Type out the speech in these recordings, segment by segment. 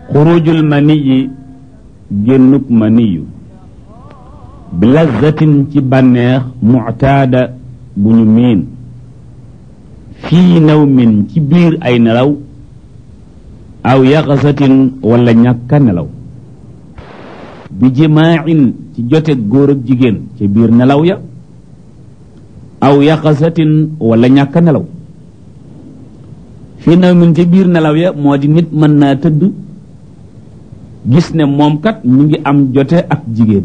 xurujul maniyi génnuk maniyu bi lazzatin ci bànneex muctaada bu ñu miin fii nawmin ci biir ay nelaw aw yaxasatin wala ñàkka nelaw bi jimaacin ci jote góor ak jigéen ci biir nelaw ya aw yaxasatin wala ñàkka nelaw fii nawmin ci biir nelaw ya moo di nit mën naa tëdd gis ne moom kat mu ngi am jote ak jigéen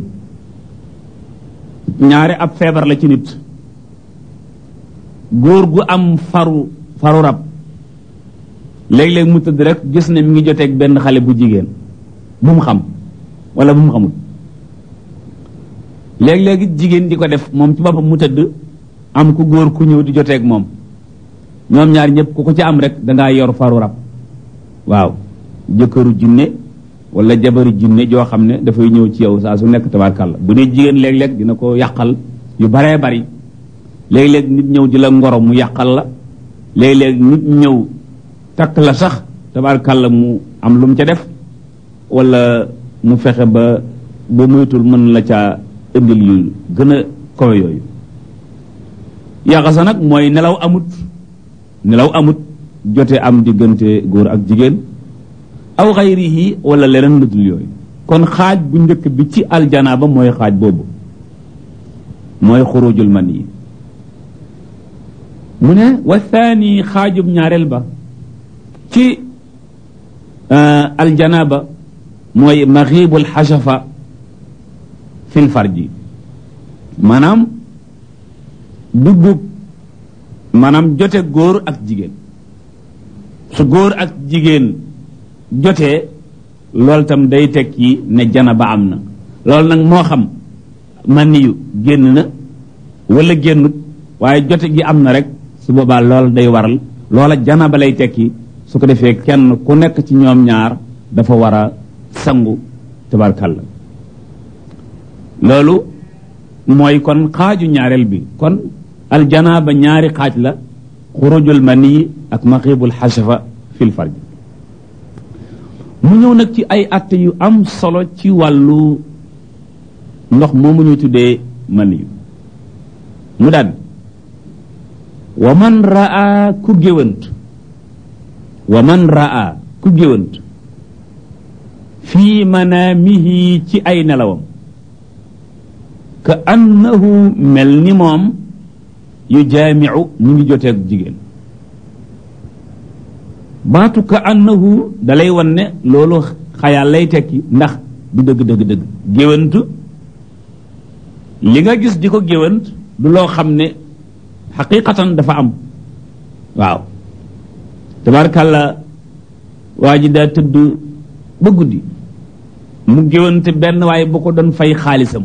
ñaare ab feebar la ci nit góor gu am faru faru rab léeg-léeg mu tëdd rek gis ne mi ngi joteeg benn xale bu jigéen bu mu xam wala bu mu xamul léeg-léegi jigéen di ko def moom ci boppam mu tëdd am ku góor ku ñëw di joteeg moom ñoom ñaar ñëpp ku ko ci am rek dangaa yor faru rab waaw jëkkëru jinne wala jabaru jinne joo xam ne dafay ñëw ci yow saa su nekk tabarkàlla bu dee jigéen léeg-léeg dina ko yàqal yu baree bari léeg-léeg nit ñëw di la ngoro mu yàqal la léeg-léeg nit ñëw takk la sax tabarkàlla mu am lu mu ca def wala mu fexe ba ba moytul mën la caa indil yu gën a kawe yooyu yàqasa nag mooy nelaw amut nelaw amut jote am diggante góor ak jigéen aw xayrihi wala leneen lu dul yooyu kon xaaj bu njëkk bi ci aljanaaba mooy xaaj boobu mooy xurujul man yi mu ne wa thani xaajub ñaareel ba ci aljanaaba mooy maxibul xasafa fil farji maanaam duggub maanaam jote góor ak jigéen su góor ak jigéen jotee loolu tam day tekki ne janaba am na loolu nag moo xam maniyu génn na wala génnut waaye jote gi am na rek su boobaa loolu day waral loola janaba lay tekki su ko defee kenn ku nekk ci ñoom ñaar dafa war a sangu tabarkalla loolu mooy kon xaaju ñaareel bi kon aljanaba ñaari xaaj la xurujul mani ak maxibul xasafa fil farj mu ñëw nag ci ay atte yu am solo ci wàllu ndox moomu ñuy tuddee mani mu daan wa man raa ku géwant wa man raa ku géwant fii manaamihi ci ay nelawam ka annahu mel ni moom yu jaamiu ñu ngi joteeg jigéen baatu ka annahu dalay wan ne loolu xayaal lay tekki ndax du dëgg dëgg dëgg géwant li nga gis di ko géwant du loo xam ne xaqiqatan dafa am waaw tabarkàlla waa ji daa tëdd ba guddi mu géwante benn waaye bu ko doon fay xaalisam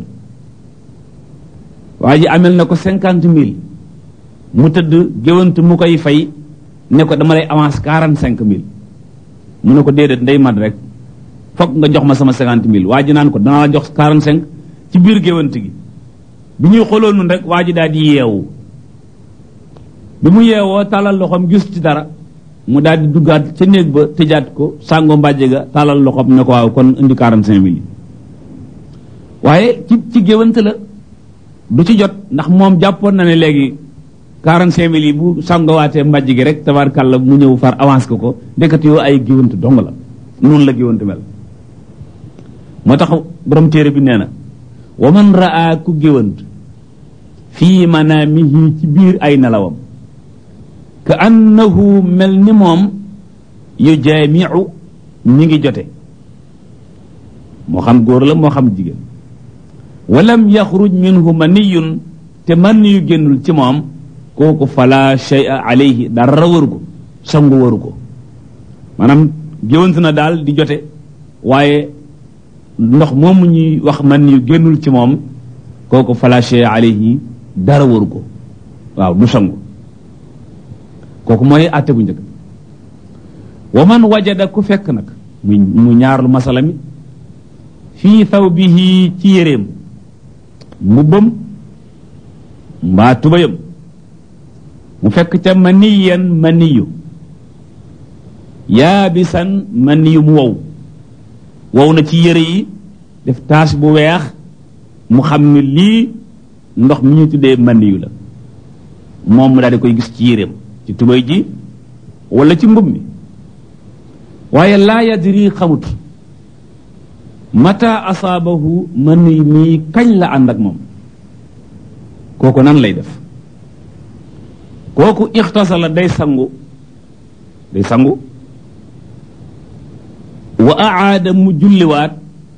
waa ji amel na ko cinquante mille mu tëdd géwant mu koy fay ne ko dama lay avance quarante cinq mille mu ne ko déedéet ndey mat rek fokk nga jox ma sama cinquante mille waa ji naan ko danaa la jox quarante cinq ci biir géwant gi bi ñuy xooloo nun rek waa ji daal di yeewu bi mu yeewoo tàllal loxoom gis ci dara mu daal di duggaat ca néeg ba tëjaat ko sàngo mbàjje ga tàllal loxoom ne ko waaw kon indi quarante cinq mille waaye ci ci géwant la du ci jot ndax moom jàppoon na ne léegi quarante cinq mille yi bu sàngowaatee mbàjj gi rek tabarkàlla mu ñëw far avance ko ko ndekkat yoo ay géwant dong la noonu la géwant mel moo tax borom téere bi nee na wa man raa ku géwant fii manaamihi ci biir ay nelawam ka annahu mel ni moom yu jaamiu ñi ngi jote moo xam góor la moo xam jigéen walam yaxruj minhu maniyun te man yu génnul ci moom kooku fala shay'a alayhi dara waru ko sangu waru ko maanaam géwant na daal di jote waaye ndox moomu ñuy wax man yu génnul ci moom kooku fala shay'a alayhi dara waru ko waaw du sangu kooku mooy àtte bu njëkk wa man wajada ku fekk nag mu mu ñaarlu masala mi fii thawbihi ci yéreem mbubbam mbaa tubayam mu fekk ca maniyan maniyu yaabisan maniyu mu wow wow na ci yére yi def tache bu weex mu xam ne lii ndox mi ñu tuddee maniyu la moom mu daal di koy gis ci yéreem ci tubay ji wala ci mbub mi waaye laa yadri xamut mata asaabahu maniyu mii kañ la ànd ak moom kooku nan lay def kooku ixtasala day sangu day sangu wa aada mu julliwaat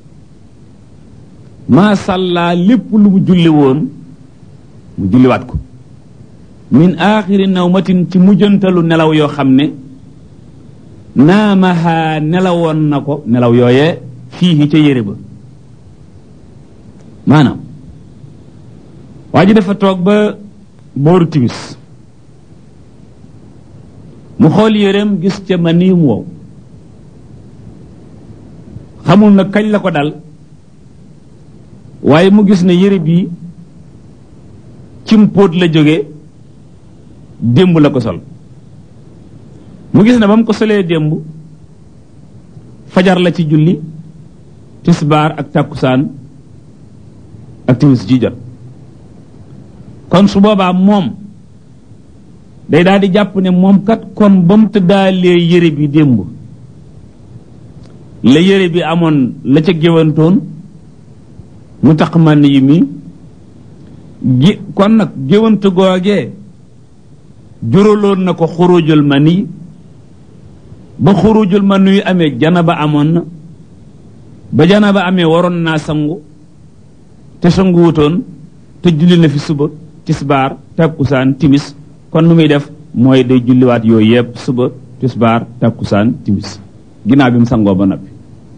maa sàllaa lépp lu mu julli woon mu julliwaat ko min aaxiri nawmatin ci mujjantalu nelaw yoo xam ne naamahaa nelawoon na ko nelaw yooyee fii ca yére ba maanaam waa ji dafa toog ba booru timis mu xool yéreem gis ca ma nii mu wow xamul na kañ la ko dal waaye mu gis ne yére bii cim póot la jóge démb la ko sol mu gis ne ba mu ko solee démb fajar la ci julli tisbaar ak tàkkusaan ak timis ji jot kon su boobaa moom day daal di jàpp ne moom kat kon ba mu tëddaalee yére bi démb la yére bi amoon la ca géwantoon mu tax man yi mi gi kon nag géwante googee juraloon na ko xurujul mani ba xurujul mani yu amee janaba amoon na ba janaba amee waroon naa sangu te sangu wutoon te julli na fi suba tisbaar takkusaan timis kon nu muy def mooy day julliwaat yooyu yëpp suba tisbaar takkusaan timis ginnaaw bi mu sangoo ba noppi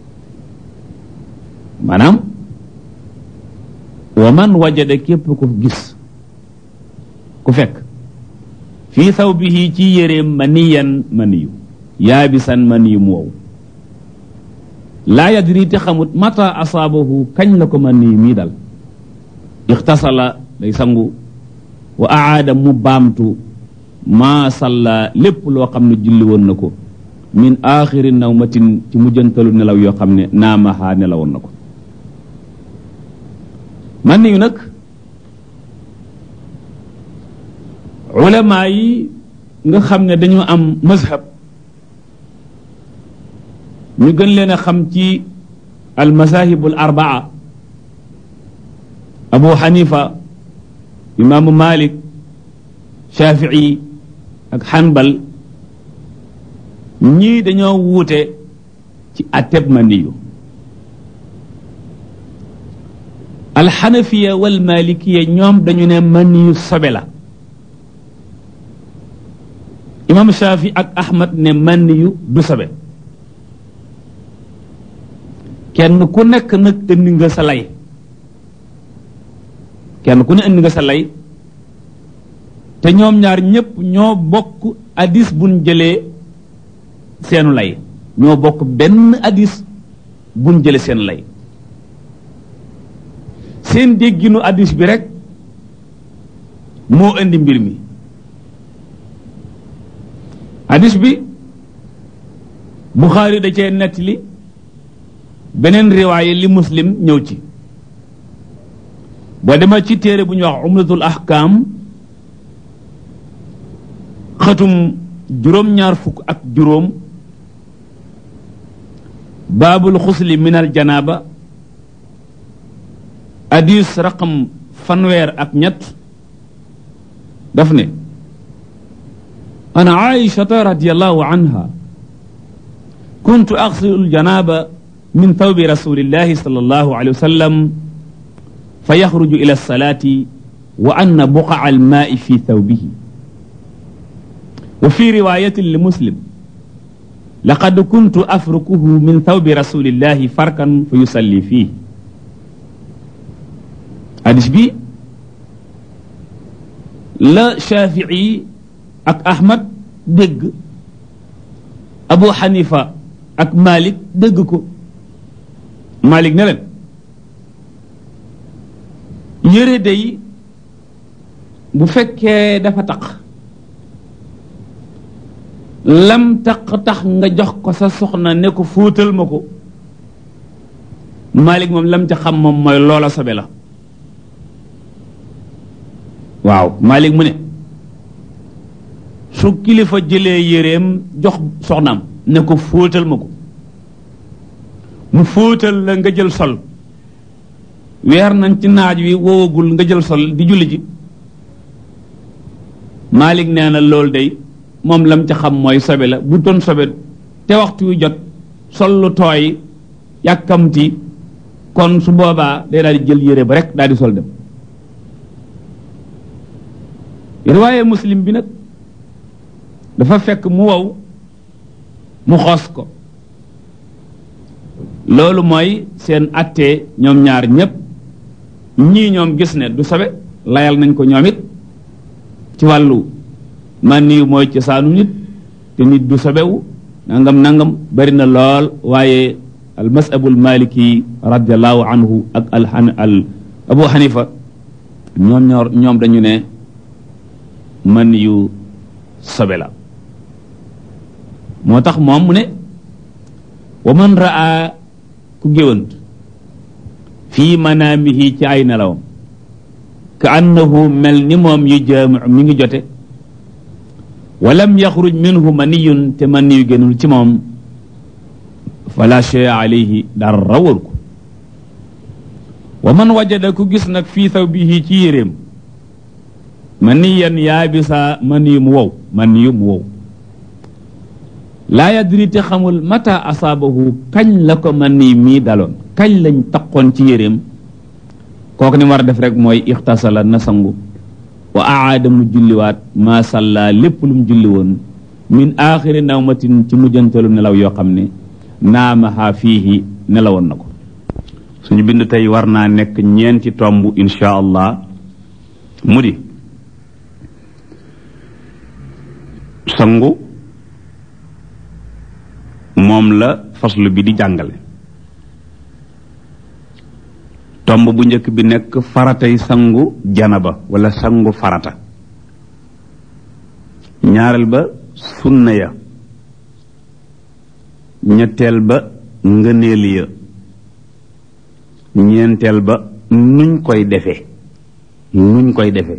maanaam wa man wajada képp ku gis ku fekk fii thawbihi ci yéreem maniyan maniyu yaabisan maniyu mu wow laa yadri te xamut mata asaabahu kañ la ko maniyu mii dal ixtasala day sangu wa aada mu baamtu maa salla lépp loo xam ne julli woon na ko min aaxiri nawmatin ci mujjantalu nelaw yoo xam ne naamahaa nelawoon na ko man yu nag ulamaa yi nga xam ne dañu am mazhab ñu gën leen a xam ci al mazahibul arbaa abu xanifa imaamu malik shafii ak xanbal ñii dañoo wuute ci atteb maniyu alxanafiya wal malikiya ñoom dañu ne maniyu sobe la imam shafi ak ahmad ne maniyu du sobe kenn ku nekk nag indi nga sa lay kenn ku ne indi nga sa lay te ñoom ñaar ñépp ñoo bokk hadis buñ jëlee seenu lay ñoo bokk benn hadis buñ jëlee seen lay seen dégginu hadis bi rek moo indi mbir mi hadis bi Buxaari da cee nettali beneen riwaaye li muslim ñëw ci boo demee ci téere bu ñuy wax umratul ahkam xatum juróom-ñaar fukk ak juróom baabul xusli min al janaaba hadis raqam fanweer ak ñett daf ne an aishata radiallahu anha kuntu axsilu aljanaba min thawbi rasulillahi sal allahu alayhi wa sallam fa yaxruju ila alsalati wa anna buqaa almaai fi thawbihi wa fi riwayatin li muslim laqad kuntu afrukuhu min thawbi rasulillahi farkan fa yusalli fii hadis bi la Shafii ak Ahmad dégg Abu Hanifa ak Malik dégg ko Malik ne leen yére day bu fekkee dafa taq lam taq tax nga jox ko sa soxna ne ko fóotal ma ko Malik moom lam ca xam moom mooy loola sobe la waaw Malik mu ne su kilifa jëlee yéreem jox soxnaam ne ko fóotal ma ko mu fóotal la nga jël sol weer nañ ci naaj wi woowagul nga jël sol di julli ji Malik nee na loolu day moom lam ca xam mooy sobe la bu doon sobe te waxtu wi jot sol lu tooy yàkkamti kon su boobaa day daal di jël yére ba rek daal di sol dem riwaaye muslim bi nag dafa fekk mu wow mu xos ko loolu mooy seen attee ñoom ñaar ñépp ñii ñoom gis ne du sobe layal nañ ko ñoom it ci wàllu man nii mooy ci saanu nit te nit du sobewu nangam nangam bari na lool waaye al masabul maliki radiallahu anhu ak al al abu xanifa ñoom ñoor ñoom dañu ne man yu sobe la moo tax moom mu ne wa man raa ku géwant fii manaamihi ci ay nelawam ka annahu mel ni moom yu jaamiu mi ngi jote walam yaxruj minhu maniyun te maniyu génnul ci moom fala shay alayhi dara waru ko wa man wajada ku gis nag fii thawbihi ci yéreem maniyan yaabisa maniyu mu wow maniyu mu wow laa yadri te xamul mata asaabahu kañ la ko mani mii daloon kañ lañ taqoon ci yéreem kooku ni war a def rek mooy ixtasala na sangu wa aada mu julliwaat maa salla lépp lu mu julli woon min aaxiri nawmatin ci mujjantalu nelaw yoo xam ne naamaha fiihi nelawoon na ko suñu bind tey war naa nekk ñeenti tomb insha allah mu di sangu moom la faslu bi di jàngale tomb bu njëkk bi nekk faratay sangu janaba wala sangu farata ñaareel ba sunna ya ñetteel ba ngëneel ya ñeenteel ba nuñ koy defee nuñ koy defee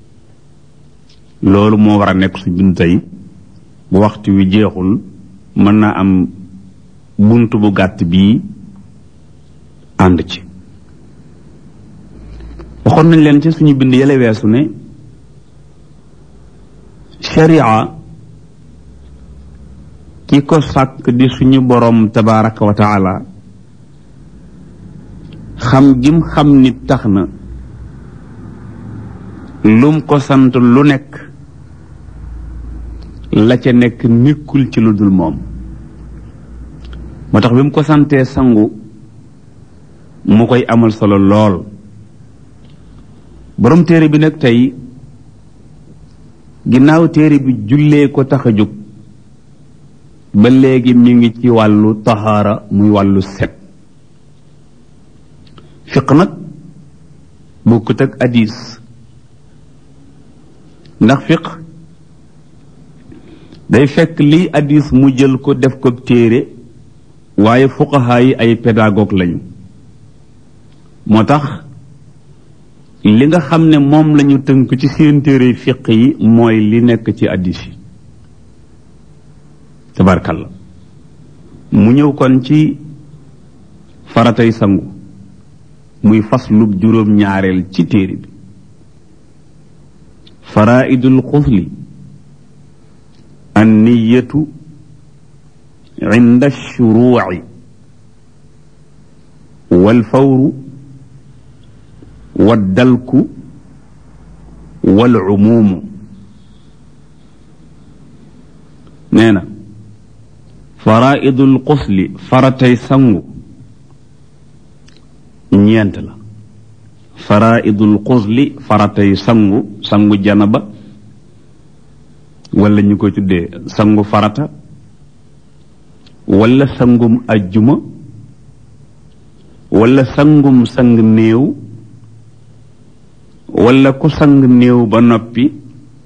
loolu moo war a nekk su bind tey bu waxtu wi jeexul mën naa am bunt bu gàtt bii ànd ci waxoon nañ leen ci suñu bind yële weesu ne sharia ki ko sàkk di suñu boroom tabaraka wa taala xam gim xam nit tax na lum ko sant lu nekk la ca nekk nekkul ci lu dul moom moo tax bi mu ko santee sangu mu koy amal solo lool borom téere bi nag tey ginnaaw téere bi jullee ko tax a jóg ba léegi mi ngi ci wàllu taxaara muy wàllu set fiq nag bokkut ak hadis ndax fiq day fekk lii hadis mu jël ko def ko téere waaye fuqahaa yi ay pédagogue lañu moo tax li nga xam ne moom lañu tënk ci seen téere fiq yi mooy li nekk ci hadis yi tabarkalla mu ñëw kon ci faratay sangu muy faslub juróom ñaareel ci téere bi faraidul xusli an niyatu inda shuruuci walfawru waddalku walcumuumu nee na faraidul xusli faratay sangu ñeent la faraidul xusli faratay sangu sangu janaba wala ñu koy tuddee sangu farata wala sangum ajjuma wala sangum sang néew wala ku sang néew ba noppi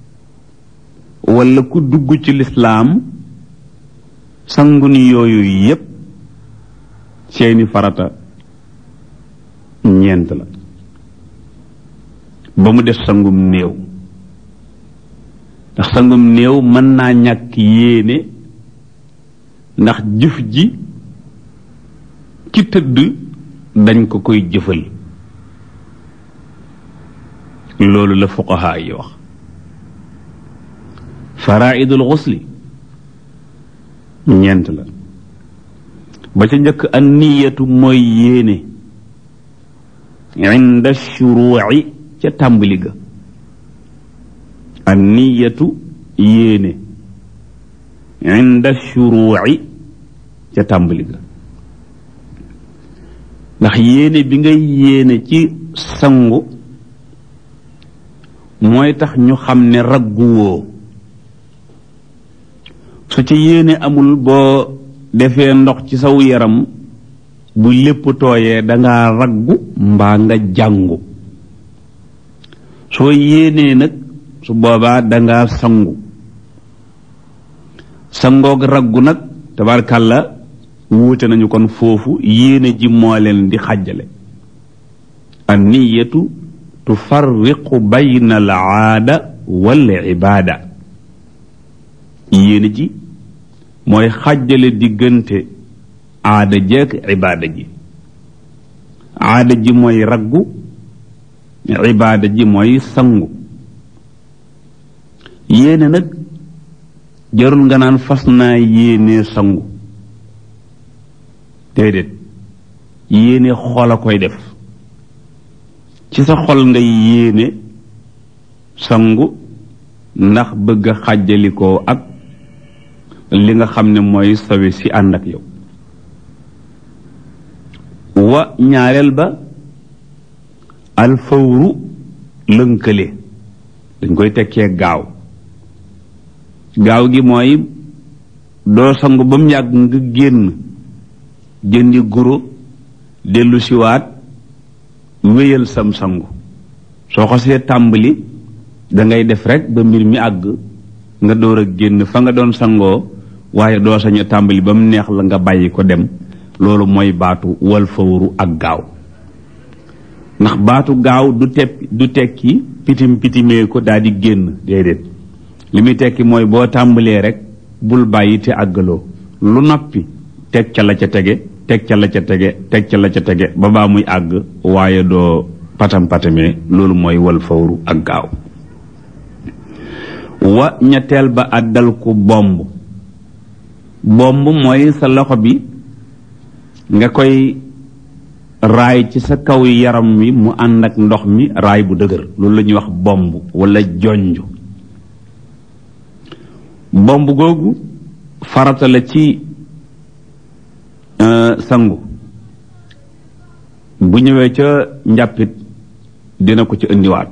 wala ku dugg ci lislaam sangu ni yooyu yépp seeni farata ñeent la ba mu def sangum néew ndax sangum néew mën naa ñàkk yéene ndax jëf ji ki tëdd dañ ko koy jëfal loolu la fuqaha yi wax faraidul xusli ñeent la ba ca njëkk an niyatu mooy yéene inda shuruuci ca tàmbali ga an niyatu yéene inda shuruuci ca tàmbali ga ndax yéene bi ngay yéene ci sangu mooy tax ñu xam ne ragguwoo su ci yéene amul boo defee ndox ci saw yaram bu lépp tooyee danga raggu mbaa nga jàngu soo yéenee nag su boobaa danga sangu sangoog raggu nag tabarkàlla wuute nañu kon foofu yéene ji moo leen di xàjjale an niyatu tufarriqu bayna al aada wal ibaada yéene ji mooy xàjjale diggante aada jeeg ibaada ji aada ji mooy raggu ibaada ji mooy sangu yéene nag jarul nga naan fas naa yéene sangu déedéet yéene xol a koy def ci sa xol ngay yéene sangu ndax bëgg a xàjjalikoo ak li nga xam ne mooy sawi si ànd ak yow wa ñaareel ba alfawru lënkale dañ koy tekkee gaaw gaaw gi mooy doo sangu ba mu yàgg nga génn jëndi guro dellu siwaat wéyal sam sangu soo xasee tàmbali da ngay def rek ba mbir mi àgg nga door a génn fa nga doon sangoo waaye doo sañ a tàmbali ba mu neex la nga bàyyi ko dem loolu mooy baatu wal fawru ak gaaw ndax baatu gaaw du tepp du tekki pitim pitimee ko daal di génn déedéet li muy tekki mooy boo tàmbalee rek bul bàyyi te àggaloo lu noppi teg ca la ca tege teg ca la ca tege teg ca la ca tege ba baa muy àgg waaye doo patam patamee loolu mooy wal fawru ak gaaw wa ñetteel ba àddal ku bomb bomb mooy sa loxo bi nga koy raay ci sa kaw yaram wi mu ànd ak ndox mi raay bu dëgër loolu la ñuy wax bomb wala jonj bomb googu farata la ci sangu bu ñëwee ca njàppit dina ko ci indiwaat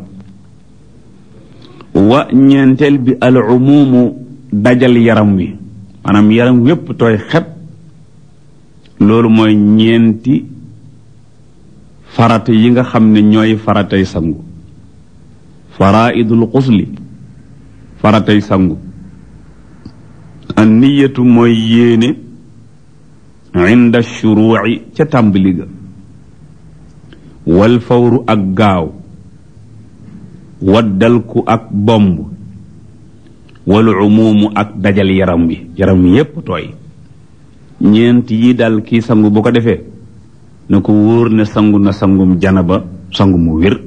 wa ñeenteel bi al umumu dajal yaram wi maanaam yaram wépp tooy xet loolu mooy ñeenti farata yi nga xam ne ñooy faratay sangu faraidul xusli faratay sangu an niyatu mooy yéene inda shuruuci ca tàmbali ga wal fawru ak gaaw waddalku ak bomb wal umuumu ak dajal yaram wi yaram wi yépp tooy ñeent yi dal kii sangu bu ko defee na ko wóor ne sangu na sangum janaba sangu mu wér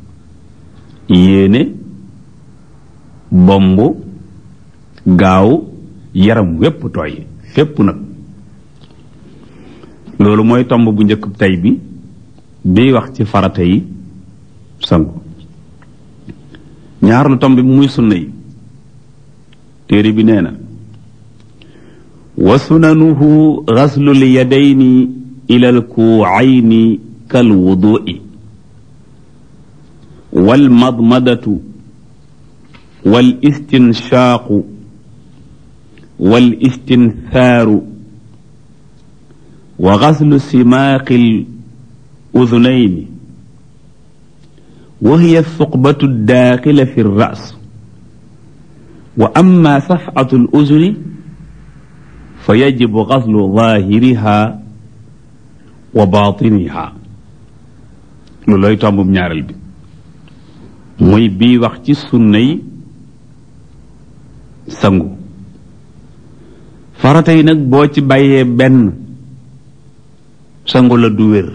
yéene bomb gaaw yaram wépp tooy fépp nag loolu mooy tomb bu njëkk tey bi biy wax ci farata yi sangu ñaar lu tomb bi muy sunna yi téere bi nee na wa sunanuhu gaslul yadayni ila alkuucayni kalwudui walmadmadatu walistinshaqu walistinthaaru wa gaslu simaaqi الأذنين وهي الثقبة الداخلة في الرأس وأما صفعة الأذن فيجب غسل ظاهرها وباطنها lu looy tombum ñaareel bi muy bii wax ci sunnay sangu farata yi nag boo ci bàyyee benn sangu la du wér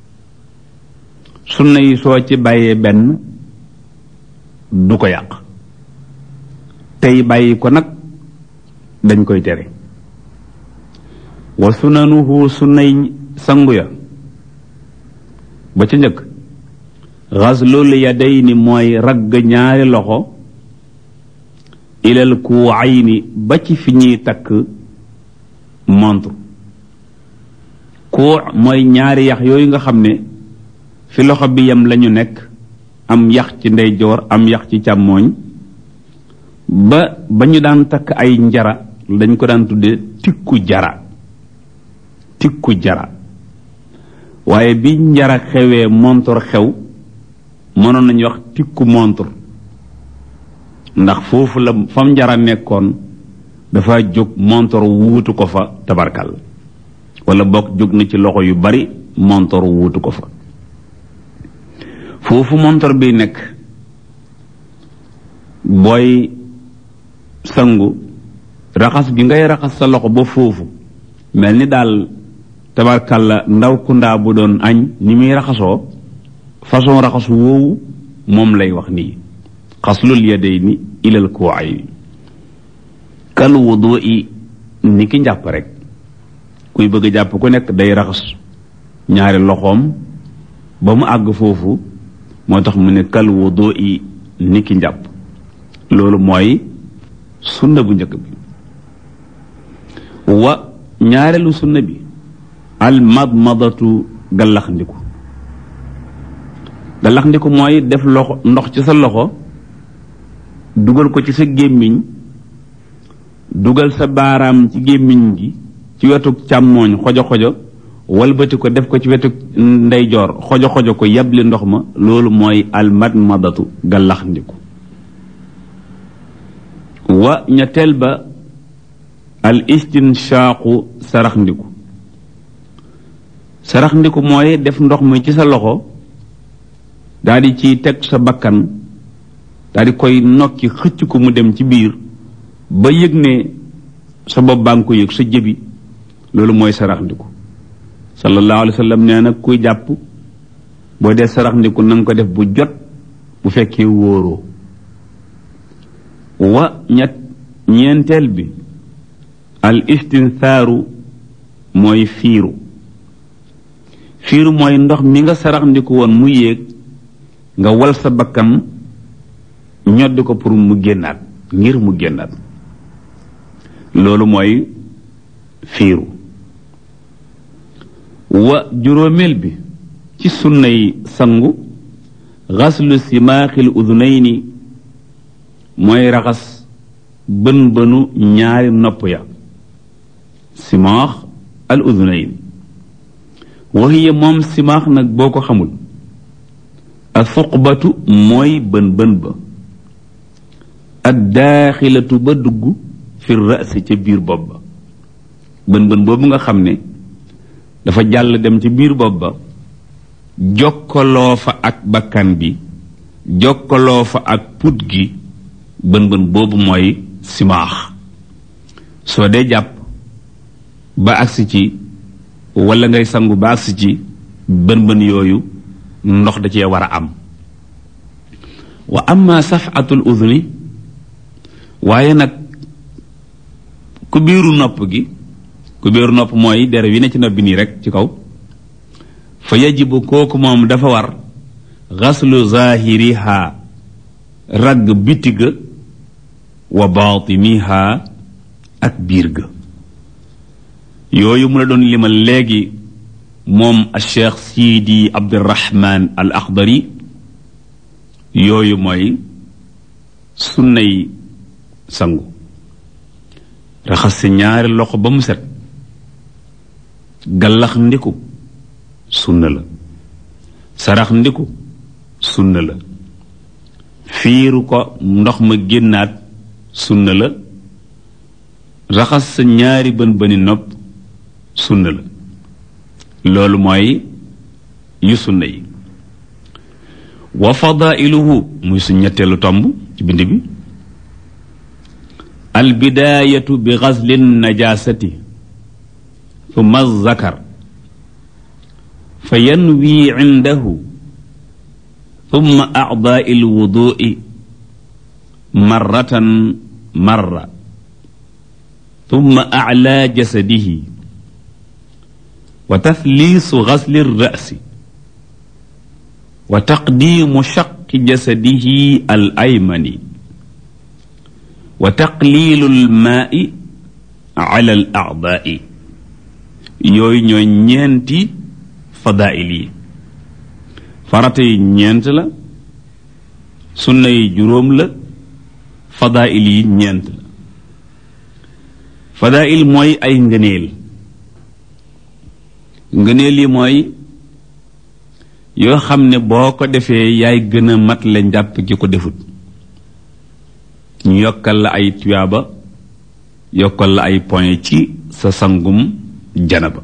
sunna yi soo ci bàyyee benn du ko yàq tey bàyyi ko nag dañ koy tere wa sunanuhu sunnay sangu ya ba ca njëkk xaslul yadayni mooy ragg ñaari loxo ilal kuwayni ba ci fi ñuy takk montre kuu mooy ñaari yax yooyu nga xam ne fi loxo bi yem lañu nekk am yax ci ndeyjoor am yax ci càmmooñ ba ba ñu daan takk ay njara dañ ko daan tudde tikku jara tikku jara waaye bi njara xewee montor xew mënoon nañu wax tikku montor ndax foofu la fam njara nekkoon dafa jóg montor wuutu ko fa tabarkal wala bokk jóg na ci loxo yu bari montor wuutu ko fa foofu montor bi nekk booy sangu raxas gi ngay raxas sa loxo ba foofu mel ni daal tabarkalla ndaw kundaa bu doon añ ni muy raxasoo façon raxasu woowu moom lay wax nii xaslul yadayni ilal kuwaay kal wudu i ni ki njàpp rek kuy bëgg a jàpp ku nekk day raxas ñaari loxoom ba mu àgg foofu moo tax mu ne kal wudu i ni ki njàpp loolu mooy sunna bu njëkk bi wa ñaareelu sunna bi al madmadatu gallaxndiku gallaxndiku mooy def loxo ndox ci sa loxo dugal ko ci sa gémmiñ dugal sa baaraam ci gémmiñ gi ci wetu càmmooñ xojo xojo walbati ko def ko ci wetu ndeyjoor xojo xojo ko yabli ndox ma loolu mooy al madmadatu gallaxndiku wa ñetteel ba al istinshaqu sarax ndiku sarax ndiku mooy def ndox mi ci sa loxo daal di ciy teg sa bakkan daal di koy nokki xëcc ko mu dem ci biir ba yëg ne sa bopp baa ngi ko yëg sa jëbi loolu mooy sarax ndiku sallallahu alayhi wa sallam nee na kuy jàpp boo dee sarax ndiku na nga ko def bu jot bu fekkee wóoroo wa ñett ñeenteel bi al istinthaaru mooy fiiru fiiru mooy ndox mi nga sarax ndiku woon mu yéeg nga wal sa bakkan ñoddi ko pour mu génnaat ngir mu génnaat loolu mooy fiiru wa juróomeel bi ci sunnay sangu xaslu simaaxil udunayni mooy raxas bën bënu ñaari nopp ya simaax al udunayn waxiya moom simaax nag boo ko xamul a suqbatu mooy bën bën ba ad daaxilatu ba dugg fi rasi ca biir bopp ba bën bën boobu nga xam ne dafa jàll dem ci biir bopp ba jokkaloo fa ak bakkan bi jokkaloo fa ak put gi bën bën boobu mooy simaax soo dee jàpp ba agsi ci wala ngay sangu ba agsi ci bën bën yooyu ndox da cee war a am wa amma safatul udhuni waaye nag ku biiru nopp gi ku biiru nopp mooy dere wi ne ci nopp bi nii rek ci kaw fa yajibu kooku moom dafa war xaslu zahiriha ragg bitiga wa baatiniha ak biir ga yooyu mu la doon limal léegi moom a cheikh sidi abdirahman al axdari yooyu mooy sunnay sangu raxas si ñaari loxo ba mu set gallax ndiku sunna la sarax ndiku sunna la fiiru ko ndox ma génnaat sunna la raxas sa ñaari bën bëni nopp sunna la loolu mooy yu sunna yi wa fadailuhu muy su ñetteelu tomb ci bind bi albidaayatu bi gasli najasati thumma zakar fa yanwi indahu thumma acdaai alwudui marratan marra thumma aclaa jasadihi wa tathliisu gasli alrasi wa taqdiimu shaqi jasadihi al aymani wa taqliilu almaai ala al acdaai yooyu ñooy ñeenti fadail yi farata yi ñeent la sunna yi juróom la fadail yi ñeent la fadail mooy ay ngëneel ngëneel yi mooy yoo xam ne boo ko defee yaay gën a mat la njàpp ki ko defut ñu yokkal la ay tuyaaba yokkal la ay point ci sa sangum janaba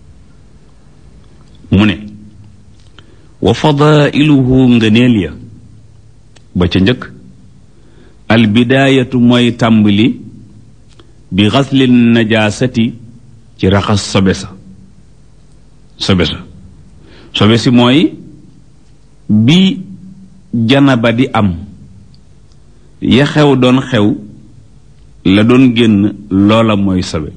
mu ne wa fadailuhu ngëneel ya ba ca njëkk albidaayatu mooy tàmbali bi xasli najaasati ci raxas sobe sa sobe sa sobe si mooy bi janaba di am ya xew doon xew la doon génn loola mooy sobe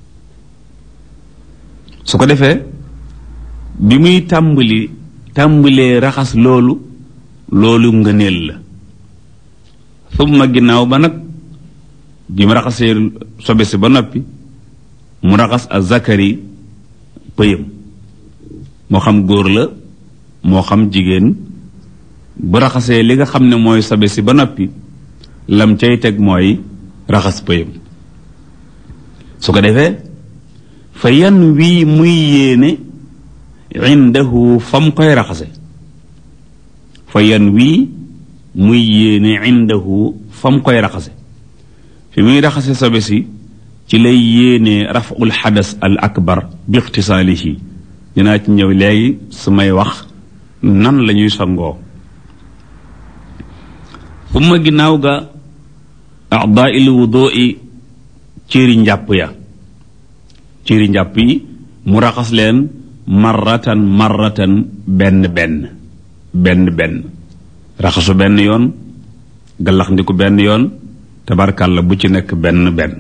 su ko defee bi muy tàmbali tàmbalee raxas loolu loolu ngëneel la summa ginnaaw ba nag bi mu raxasee sobe si ba noppi mu raxas a zakari pëyam moo xam góor la moo xam jigéen bu raxasee li nga xam ne mooy sobe si ba noppi lam cay teg mooy raxas pëyam su ko defee fa yan wii muy yéene indahu fa mu koy raxase fa yan wii muy yéene indahu fa mu koy raxase fi muy raxase sobe si ci lay yéene raful xadas al akbar bi ixtisaalihi dinaa ci ñëw léegi su may wax nan la ñuy sangoo fu ma ginnaaw ga adaa il wudui cëri njàpp ya cëri njàpp yi mu raxas leen marratan marratan benn benn benn benn raxasu benn yoon gallax ndiku benn yoon tabarkàlla bu ci nekk benn benn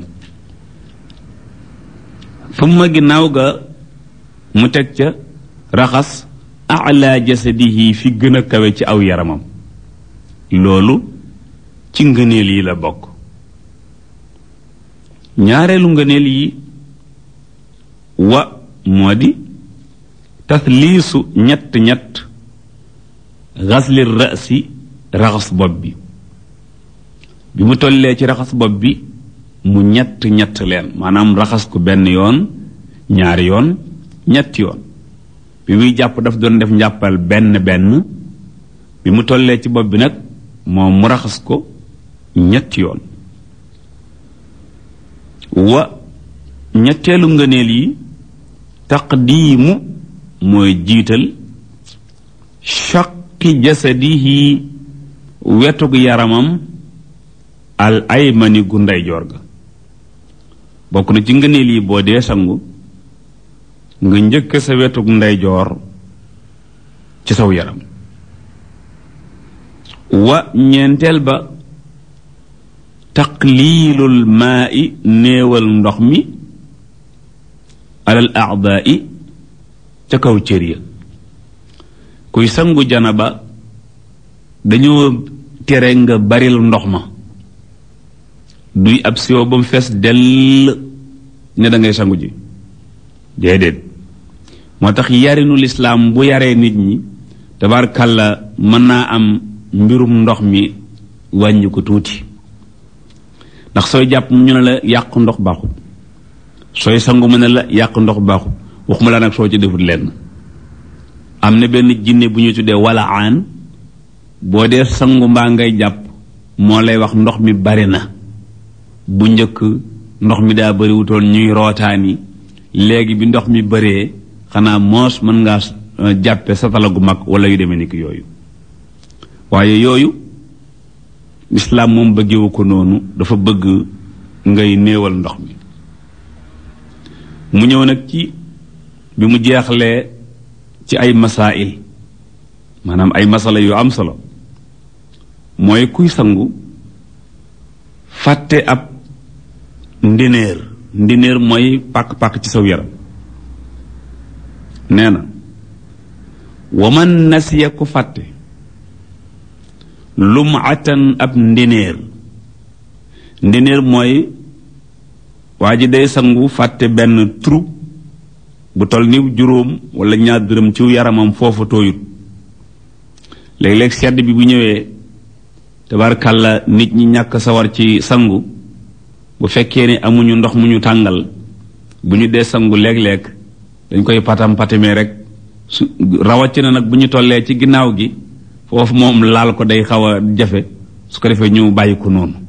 fu ma ginnaaw ga mu teg ca raxas ala jasadihi fi gën a kawe ci aw yaramam loolu ci ngëneel yi la bokk ñaareelu ngëneel yi wa moo di tasliisu ñett ñett xasli rasi raxas bopp bi bi mu tollee ci raxas bopp bi mu ñett ñett leen maanaam raxas ko benn yoon ñaari yoon ñetti yoon bi muy jàpp daf doon def njàppal benn benn bi mu tollee ci bopp bi nag moom mu raxas ko ñetti yoon wa ñetteelu ngëneel yi taqdiimu mooy jiital shaqi jasadihi wetug yaramam al aymani gu ndeyjoor ga bokk na ci ngëneel yi boo dee sangu nga njëkk sa wetug ndeyjoor ci saw yaram wa ñeenteel ba taqliilul maa i néewal ndox mi alal aadaa i ca kaw cër ya kuy sangu janaba dañoo tere nga baril ndox ma duy ab siwo ba mu fees dell ne da ngay sangu ji déedéet moo tax yarinu lislaam bu yaree nit ñi tabarkàlla mën naa am mbirum ndox mi wàññi ko tuuti ndax sooy jàpp ñu ne la yàq ndox baaxul sooy sangu mu ne la yàq ndox baaxul waxuma la nag soo ci defut lenn am na benn jinne bu ñu tuddee wala aan boo dee sangu mbaa ngay jàpp moo lay wax ndox mi bari na bu njëkk ndox mi daa bariwutoon ñuy rootaani léegi bi ndox mi bëree xanaa moos mën ngaa jàppe satala gu mag wala yu demee ni ki yooyu waaye yooyu lislaam moom bëggewu ko noonu dafa bëgg ngay néewal ndox mi mu ñëw nag ci bi mu jeexlee ci ay masail maanaam ay masala yu am solo mooy kuy sangu fàtte ab ndineer ndineer mooy pàkk-pàkk ci saw yaram nee na waman nasiya ku fàtte lumatan ab ndineer ndineer mooy waa ji day sangu fàtte benn trou bu tol ni juróom wala ñaar dërëm ci yaramam foofu tooyut léeg-léeg sedd bi bu ñëwee tabarkàlla nit ñi ñàkk sawar ci sangu bu fekkee ne amuñu ndox mu ñu tàngal bu ñu dee sangu léeg-léeg dañ koy patam patamee rek su rawatina nag bu ñu tollee ci ginnaaw gi foofu moom laal ko day xaw a jafe su ko defee ñu bàyyi ko noonu